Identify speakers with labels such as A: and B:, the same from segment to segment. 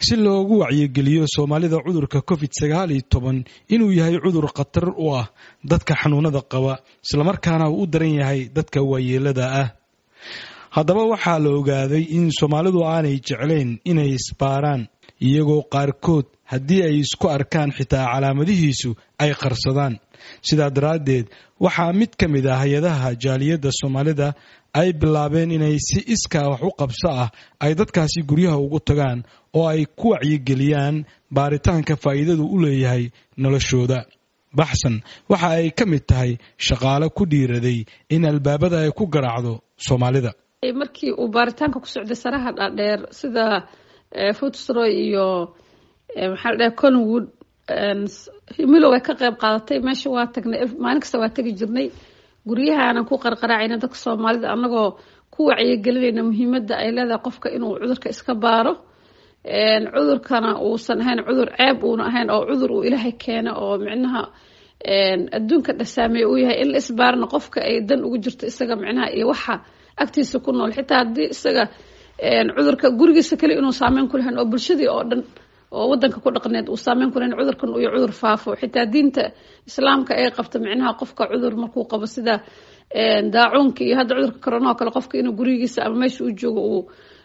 A: si loogu wacyigeliyo soomaalida cudurka covid sagaal iyo toban inuu yahay cudur khatar u ah dadka xanuunada qaba islamarkaana uu u daran yahay dadka waayeelada ah haddaba waxaa la ogaaday in soomaalidu aanay jeclayn inay isbaaraan iyagoo qaarkood haddii ay isku arkaan xitaa calaamadihiisu ay qarsadaan sidaa daraaddeed waxaa mid ka mid ah hay-adaha jaaliyadda soomaalida ay bilaabeen inay si iskaa wax u qabso ah ay dadkaasi guryaha ugu tagaan oo ay ku wacyigeliyaan baaritaanka faa'iidadu u leeyahay noloshooda baxsan waxa ay ka mid tahay shaqaale ku dhiiraday in albaabada ay ku garaacdo soomaalida
B: markii uu baaritaanka ku socday saraha dhaadheer sida footsroy iyo maxaa la dhahay conwood milow ay ka qayb qaadatay meesha waa tagnay maalin kasta waa tegi jirnay guryahaanan ku qarqaraacayna dadka soomaalida annagoo ku wacyigelinayna muhiimadda ay leedahay qofka inuu cudurka iska baaro cudurkana uusan ahayn cudur ceeb uuna ahayn oo cudur uu ilaahay keena oo micnaha adduunka dhasaameeye uu yahay in la isbaarana qofka ay dan ugu jirto isaga micnaha iyo waxa agtiisa ku nool xitaa haddii isaga cudurka gurigiisa kale inuu saameyn ku lahayn oo bulshadii oo dhan oo wadanka ku dhaqneed uu saameyn ku lahayn cudurkan iyo cudur faafo xitaa diinta islaamka ay qabta micnaha qofka cudur markuu qabo sida daacuunka iyo hadda cudurka corona oo kale qofka inuu gurigiisa ama meesha uu joogo uu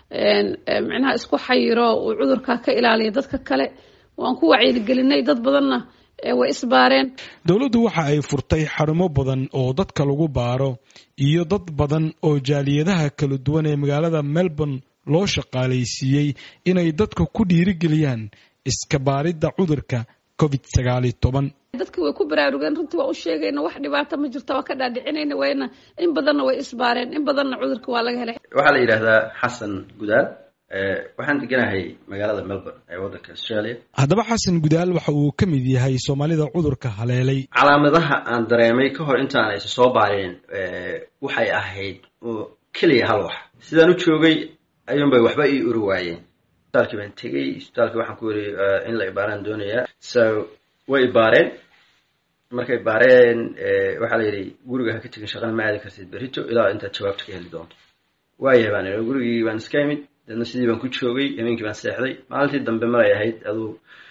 B: micnaha isku xayiro uu cudurka ka ilaaliyo dadka kale waan ku wacyigelinay dad badanna way isbaareen
A: dowladdu waxa ay furtay xarumo badan oo dadka lagu baaro iyo dad badan oo jaaliyadaha kala duwan ee magaalada melbourne loo shaqaalaysiiyey inay dadka ku dhiirigeliyaan iska baaridda cudurka covid sagaaliyo toban
B: dadkii way ku baraarugeen runtii waa u sheegayna wax dhibaata ma jirta waa ka dhaadhicinayna wayna in badanna way isbaareen in badanna cudurka waa laga helay
C: waxaa la yidhaahdaa xasan gudaal waxaan deganahay magaalada melbourne ee waddanka australia
A: haddaba xasan gudaal waxa uu ka mid yahay soomaalida cudurka haleelay
C: calaamadaha aan dareemay ka hor intaan aysa soo baareen waxay ahayd keliya hal wax sidaan u joogay ayuunbay waxba ii uri waayeen isbitaalkii baan tegey isbitaalkii waxaan ku yiri in la ibaaraan doonayaa so way ibaareen markay baareen waxaa la yidhi guriga ha ka tegin shaqana ma aadi kartid berito ilaa intaad jawaabta ka heli doonto waayahay baan ii gurigii baan iska imid deedna sidii baan ku joogay habeenkii baan seexday maalintii dambe maray ahayd aduu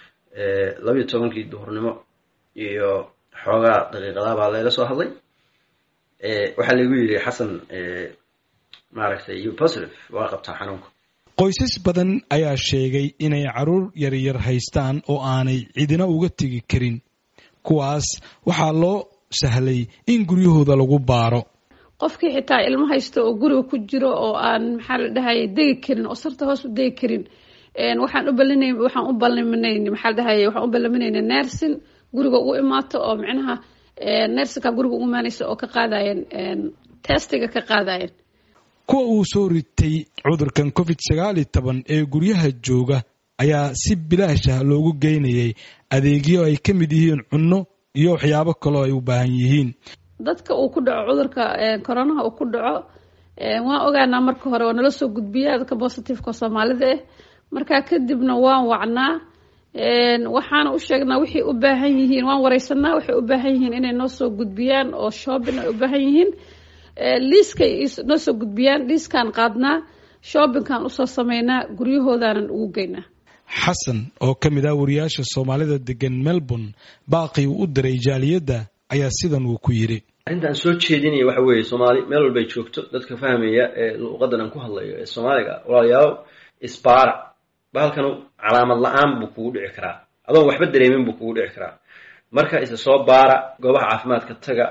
C: labayo tobankii duhurnimo iyo xoogaa daqiiqadaa baa layla soo hadlay waxaa laigu yidhi xasan maaragtay you positive waa qabtaa xanuunka
A: qoysas badan ayaa sheegay inay caruur yaryar haystaan oo aanay cidina uga tegi karin kuwaas waxaa loo sahlay in guryahooda lagu baaro
B: qofkii xitaa ilmo haysto oo guriga ku jiro oo aan maxaa la dhahay degi karin oo sarta hoos u degi karin waxaan u balina waxaan u balminayn maxaa la dhahay waxaan u ballaminayna nersin guriga ugu imaato oo micnaha nersinka guriga ugu imaanaysa oo ka qaadayen testiga ka qaadayen
A: kuwa uu soo ritay cudurkan covid sagaal iyo toban ee guryaha jooga ayaa si bilaasha loogu geynayay adeegyo ay ka mid yihiin cunno iyo waxyaabo kaloo ay u baahan yihiin
B: dadka uu ku dhaco cudurka coronaha uu ku dhaco waan ogaanaa marka hore waa nala soo gudbiya dadka positiveka soomaalida ah markaa kadibna waan wacnaa waxaana u sheegnaa waxay u baahan yihiin waan wareysanaa waxay u baahan yihiin inay noo soo gudbiyaan oo shopping ay u baahan yihiin liiskay noo soo gudbiyaan liiskaan qaadnaa shoppingkaan usoo sameynaa guryahoodanan ugu geynaa
A: xasan oo ka mid ah wariyaasha soomaalida degan melbourne baaqii uu u diray jaaliyadda ayaa sidan uu ku yidhi
C: arrintaan soo jeedinaya waxa weeye soomaali meel walbay joogto dadka fahmaya ee luuqadan aan ku hadlayo ee soomaaliga walaalayaal isbaara bahalkanu calaamad la-aan buu kugu dhici karaa adoon waxba dareemin buu kugu dhici karaa marka isa soo baara goobaha caafimaadka taga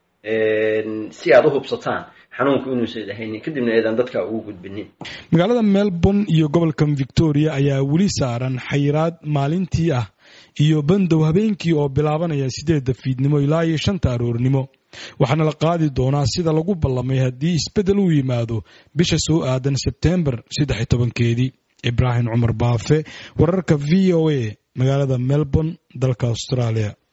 C: si aad u hubsataan xanuunku inuusan ahaynin kadibna eedaan dadka ugu gudbinin
A: magaalada melbourne iyo gobolkan victoria ayaa weli saaran xayiraad maalintii ah iyo bandow habeenkii oo bilaabanaya sideedda fiidnimo ilaa iyo shanta aroornimo waxaana la qaadi doonaa sida lagu ballamay haddii isbeddel uu yimaado bisha soo aadan sebtembar saddex iyo tobankeedii ibraahim cumar baafe wararka v o a magaalada melbourne dalka australia